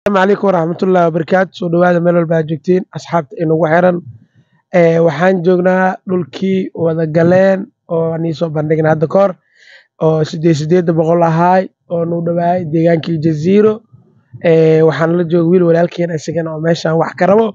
asalaamu calaykum waraxmatullahi wabarakaatu soo dhawaada meel walba aad joogtiin asxaabta inagu xiran Eh, waxaan joognaa dhulkii wada galeen oo aan iisoo bandhigna hadda kahor oo sideed sideeda boqol ahaay oo nu dhawaayay deegaankii jaziiro Eh, waxaan la jooga wiil walaalkeena isagana oo meeshan wax ka rabo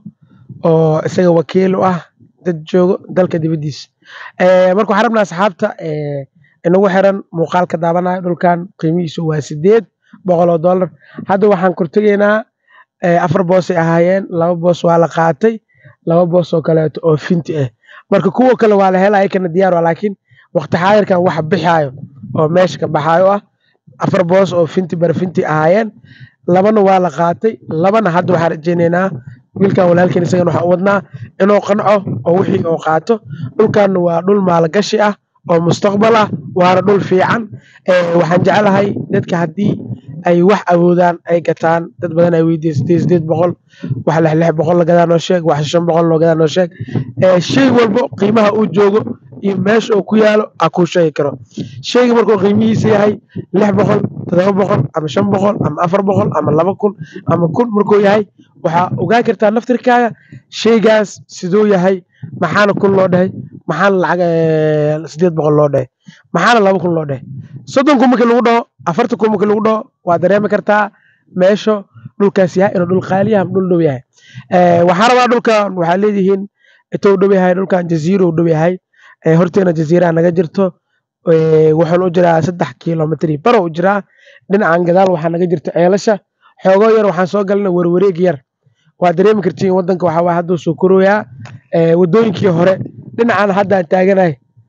oo isaga wakiil u ah dad joogo dalka dibadiisa Eh, marka waxaan rabnaa asxaabta eh, inagu xiran muuqaalka daabanayo dhulkan qiimihiisu waa sideed boqol oo dollar hadda waxaan kortegaynaa eh, afar boosay ahaayeen laba boos waa la qaatay laba boos oo kaleeto oo finti ah marka kuwa kale waa la helaya kana diyaar waa laakiin waqti xaadirkan waxa bixaayo oo meesha ka baxaayo ah afar boos oo finti bar finti ahaayeen labana waa la qaatay labana hadda waxaan rajaynaynaa wiilkan walaalkeen isagana waxaan u wadnaa inuu qanco oo wixii uu qaato dhulkan waa dhul maalgashi ah oo mustaqbal ah waana dhul fiican Eh, waxaan jeclahay dadka haddii ay wax awoodaan ay gataan dad badan ay weydiiyeen sideed sideed boqol wax lix lix boqol la gadaa noo sheeg wax shan boqol loo gadaa noo sheeg Eh, shay walbo qiimaha uu joogo iyo meesha uu ku yaalo a kuu sheegi karo shayga markuu qiimihiisa yahay lix boqol todoba boqol ama shan boqol ama afar boqol ama laba kun ama kun markuu yahay waxaa ogaan kartaa naftirkaaga shaygaas siduu yahay maxaana kun loo dhahay maxaana lacag eh, sideed boqol loo dhahay maxaana laba kun loo dhahay soddon kun markii lagu dhaho afartan kun markii lagu dhaho waa dareemi kartaa meesha dhulkaas yahay inuu dhul qaali yahay ama dhul dhow yahay Eh, waxaan rabaa dhulkan waxaa leedihiin intuu dhow yahay dhulkan jaziiro uu dhow yahay Eh, horteena jaziiraha naga jirto Eh, wuxuuna u jiraa saddex kilomitri baro u jiraa dhinacan gadaal waxaa naga jirta ceelasha xoogoo yar waxaan soo galna warwareeg yar waa dareemi kartiin wadanka waxaa waay hadduu soo korooyaa Eh, wadooyinkii hore dhinacan haddaan taaganahay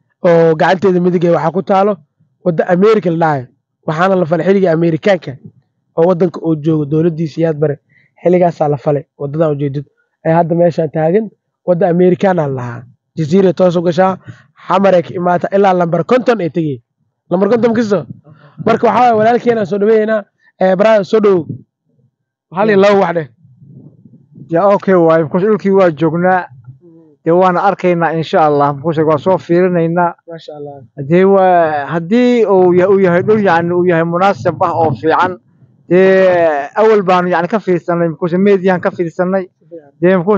oo gacanteeda midig ee waxaa ku taalo wadda america la dhahayo waxaana la falay xilligii amerikaanka oo wadanka uu joogo dowladdiisa yaad bare xilligaasaa la falay wadadan ujeedid ee hadda meeshaan taagan wadda amerikaana la lahaa jaziira toos u gashaa xamaray ka imaata ilaa lambar konton ay tegey lambar konton kisto marka waxaa waye walaalkeenaan soo dhaweeynaa barada soo dhowow hal iyo laba wax dheh ya okay waay mkush dhulkii waa joognaa dee waana arkaynaa insha allah mkush waa soo fiirinaynaa maasha allah dee waa haddii uu ya- uu yahay dhul yani uu yahay munaasab ah oo fiican dee awal baanu yani ka fiirsanay mkush mediyan ka fiirsanay dee mkush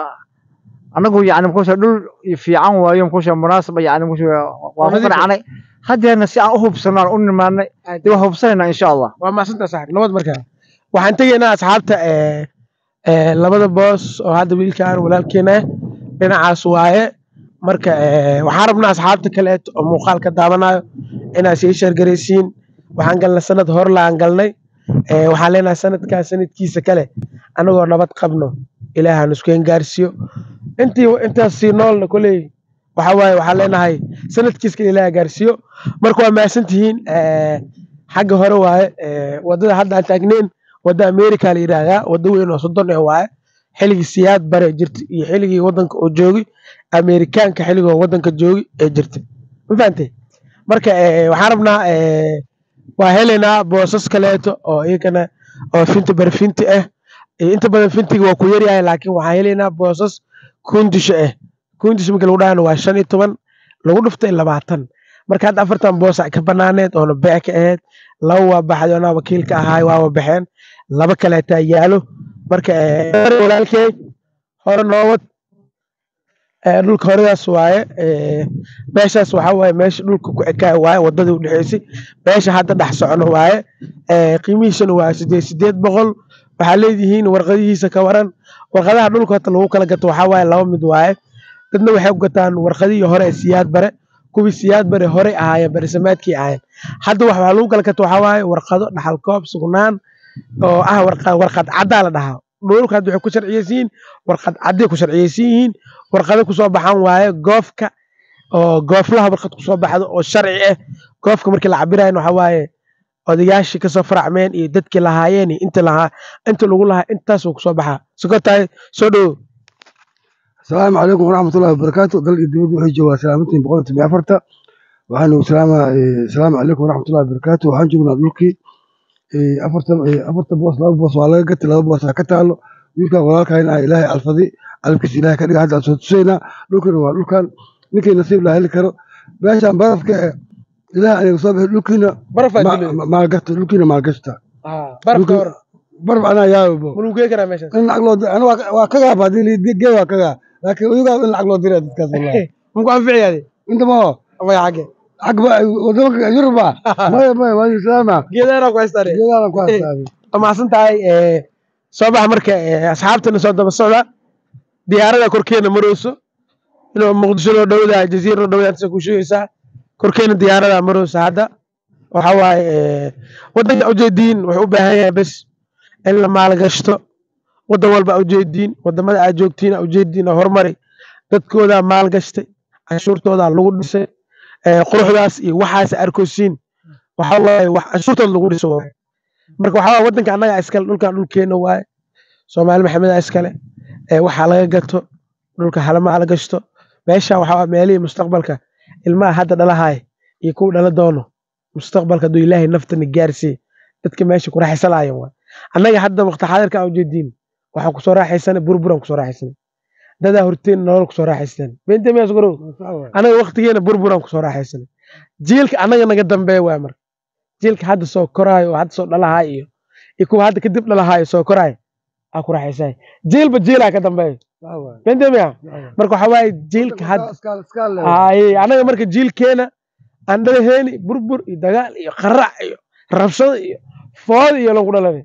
anagu yani mkush dhul fiican waayo mkush munaasaba yani mkush waa ku qanacnay haddeerna si aan u hubsanaan u nimaanay dee waa hubsanaynaa insha allah waa mahadsantaa saaxib nabad markaa waxaan tegaynaa asxaabta eh, eh, labada boos oo hadda wiilkaan walaalkeena ah dhinacaas waaye marka eh, waxaan rabnaa asxaabta kaleeto oo muuqaalka daawanayo inaad sii sheergaraysiin waxaan galnay sanad horla aan galnay Eh, waxaan leenahay sanadkaas sanadkiisa kale anagoo nabad qabno ilaahan iskeen gaarsiiyo intii intaas sii noolna koley waxa waaye waxaan leenahay sanadkiis kale ilaaha gaarsiiyo marka waa mahadsantihiin eh, xagga hore waaye eh, wadada hadda aan taagneyn wadda america la yidhaahdaa wadda weyn oo soddon eh waaye xilligii siyaad bare jirta iyo xilligii wadanka oo joogi amerikaanka xilligoo wadanka joogi ee jirta ma fahantay marka eh, waxaan rabnaa eh, waa helaynaa boosas kaleeto oo iyagana oo finti bar finti ah Eh, inta badan fintiga waa ku yaryahay laakiin waxaan helaynaa boosas kundisho ah kundisho markii lagu dhahana waa shan iyo toban lagu dhuftay labaatan marka hadda afartan boosa ka banaaneed oona beec ka ahayd laba waa baxday oonaa wakiil ka ahaay waaba baxeen laba kaleetaa yaalo marka eh, walaalkey hore noowad Eh, dhulka horadaas waaye eh, meeshaas waxaa waaye meesha dhulka ku ekaa waaye wadadii udhexeysay meesha hadda dhex socono waaye Eh, qiimihiisana waa sideed sideed boqol waxaa leedihiin warqadihiisa ka waran warqadaha dhulka hota lagu kala gato waxaa waaye laba mid waaye dadna waxay ku gataan warqadihii hore ee siyaad bare kuwii siyaad bare horey ahaayeen berisamaadkii ahaayeen hadda wax waxaa lagu kala gato waxaa waaye warqado dhaxal koob sugnaan oo ah warqa- warqad caddaa la dhahaa dhulka hadda waxay ku sharciyeysan yihiin warqad cadday ku sharciyeysan yihiin warqado kusoo baxan waaye goofka oo gooflaha warqad kusoo baxdo oo sharci ah goofka markii la cabirayan waxaa waaye odayaashii kasoo faracmeen iyo dadkii lahaayeen iyo inta lahaa inta lagu lahaa intaasuu kusoo baxaa sokotahay soo dhowo asalaamu calaykum waraxmatullahi wabarakaatu dalka dibadda waxay joogaa salaamantiin boqol iyo toban iyo afarta waxaanu salaamaa asalaamu calaykum waraxmatullahi wabarakaatu waxaan joognaa dhulkii eh, afarta eh, afarta boos laba boos waa laga gatay laba boos ha ka taalo wiilkan walaalkayn ah ilaahay alfadi alabkiisa ilaahay ka dhiga hadda aan soo tusaynaa dhulkana waa dhulkan ninkii nasiib la heli karo meeshaan barafka eh, ilaahay aniga soo bixi dhulkiina barafaa ma- dilay ma- maalgashta dhulkiina maalgashta barafka dhulka- hor barb anaa yaabo ma lagu gey karaa meeshaas in lacag loo diro ana waa- waa kagaa ba hadii ligee waa kagaa laakiin iyagaa in lacag loo dira dadkaas wallahi maku anficiyaade inta ma maya xagge xag ba wadamaka yuruba maya maya waa islaama geedaana ku haystaane geedaana ku haystaaday waa mahadsan tahay ee, soo baxa marka ee, asxaabtana soo daba socda diyaarada korkeena marayso inuu muqdisho loo dhowdaa jaziira loo dhowdaa intaas ku sheegaysaa korkeena diyaarada marayso hadda waxa waaye ee, wadanka ujeediin wuxuu u baahan yahay bes in la maalgashto wadan walba ujeediin wadamada aad joogtiin ujeediin oo horumari dadkooda maalgashtay canshuurtooda lagu dhisay ee, quruxdaas iyo waxaas arkosiin waxa waaye wax canshuurtooda lagu dhiso waaye marka waxaa waaye wadanka annaga iskale dhulkan dhulkeena waaye soomaali maxameda iskale ee waxaa laga gato dhulka halama la gashto meesha waxaa waaye meelihii mustaqbalka ilmaha hadda dhalahaaya iyo kuwa dhala doono mustaqbalka hadduu ilaahay naftana gaarsiiye dadka meesha ku raaxaysanaayan waay annaga hadda waqti xaadirka aan ujeediin waxaan kusoo raaxaysanay burburan kusoo raaxaysanay dadaa horteen nolol kusoo raaxaysteen beenta miyaas garow anaga waqtigeena burburan kusoo raaxaysanay jiilka annaga naga dambeeya waay marka jiilka hadda soo koraayo oo hadda soo dhalahaay iyo iyo kuwa hadda kadib dhalahaayo soo koraayo aa ku raaxaysanay jiilba jiilaa ka dambeeyo beenta miya marka waxaa waaye jiilka hadda haye anaga marka jiilkeena aan dhalaheeni burbur iyo dagaal iyo qarac iyo rabshado iyo food iyo lagu dhalanay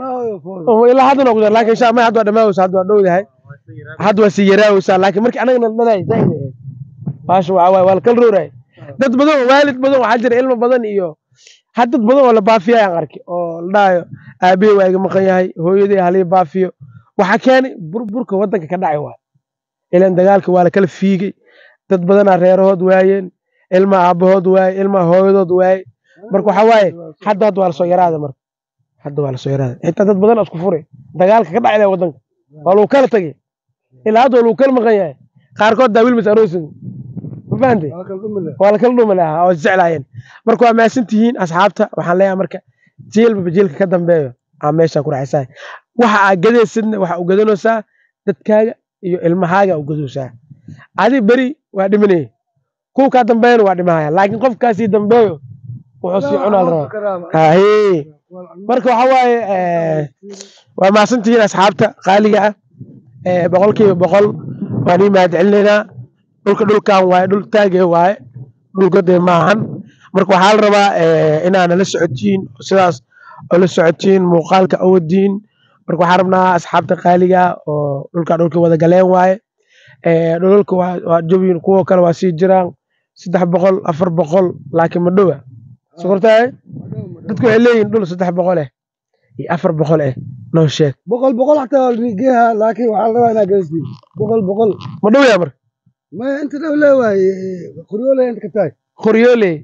oo ilaa haddana waa ku dar laakiin insha ma hadda waa dhamaaweysa hadda waa dhowdahay hadda waa sii yaraaweysaa laakiin markii anagana dhalay zaid ay ahayd baasha waxaa waaye waa la kala rooraay dad badan oo waalid badan waxaa jira ilmo badan iyo had dad badan oo la baafiya aan arki oo la dhahayo aabihey waa iga maqan yahay hooyadey halii baafiyo waxaa keenay burburka wadanka ka dhacay waay ilan dagaalka waa la kala fiigay dad badanaa reerahood waayeen ilma aabahood waaye ilma hooyadood waaye marka waxaa waaye hadda hadda waa lasoo yaraada marka hadda waa lasoo yaraada xitaa dad badan oo isku furay dagaalka ka dhacay wadanka waa lagu kala tagay ilaa hadda waa lagu kala maqan yahay qaarkood daa wilmas aroosin ma fahantay waa la kala dhumi lahaa oo isjeclaayeen marka waa mahadsan tihiin asxaabta waxaan leeyahay marka jiilbaba jiilka ka dambeeyo aa meesha ku raaxaysaa waxa aa gadaysidna waxa u gadanaysaa dadkaaga iyo ilmahaaga u gadaysaa adi beri waa dhimanaya kuwa kaa dambeeyana waa dhimahaya laakiin qofkaasii dambeeyo wuxuu sii cunaa la rabaa haye marka waxa waaye eh, waa mahadsantihiin asxaabta qaaliga ah eh, boqolkiiba boqol waan ii mahad celinaynaa dhulka dhulkan waaye dhul taage waaye dhulka dee maahan marka waxaa la rabaa eh, inaana la socotiin sidaas oo la socotiin muuqaalka awadiin marka waxaan rabnaa asxaabta qaaliga ah oo dhulka dhulka wada galeen waaye Eh, dhulalka waa waa jabin kuwa kale waa sii jiraan saddex boqol afar boqol laakiin ma dhowa sokortaay dadku waxay leeyihin dhul saddex boqol eh iyo afar boqol eh noo sheeg boqol boqol xataa waa geeha laakiin waxaa la rabaa inaa gaarsiin boqol boqol ma dhow yaa marka maya inta dhow leewaaye qoryoole inta ka tahay qoryooley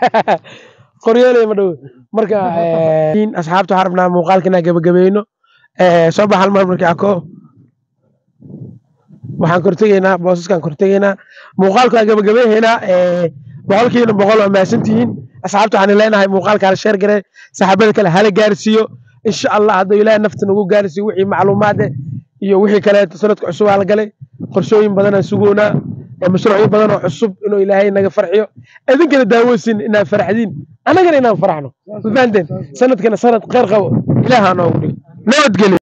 qoryooley ma dhow marka eh, asxaabta waxaan rabnaa muuqaalka inaan gabagabayno Eh, soo bax hal mar markii ako waxaan kortegaynaa boosaskaan kortegaynaa muuqaalku aan gabagabayhaynaa boqolkiina boqol waa mahadsantihiin asxaabta waxaan leenahay muuqaalka hala sheer gare saxaabada kale hala gaarsiiyo insha allah hadduu ilaahay nafta nagu gaarsiiyo wixii macluumaad eh iyo wixii kale sanadka cusub aa la galay qorshooyin badanaan sugoonaa ee mashruucyo badan oo cusub inuu ilaahay naga farxiyo idinkana daawoosin inaad farxdiin annagana inaan farxno ma fahanteen sanadkana sanad kheyr qabo ilaaha noogu dhigo nabadgelyo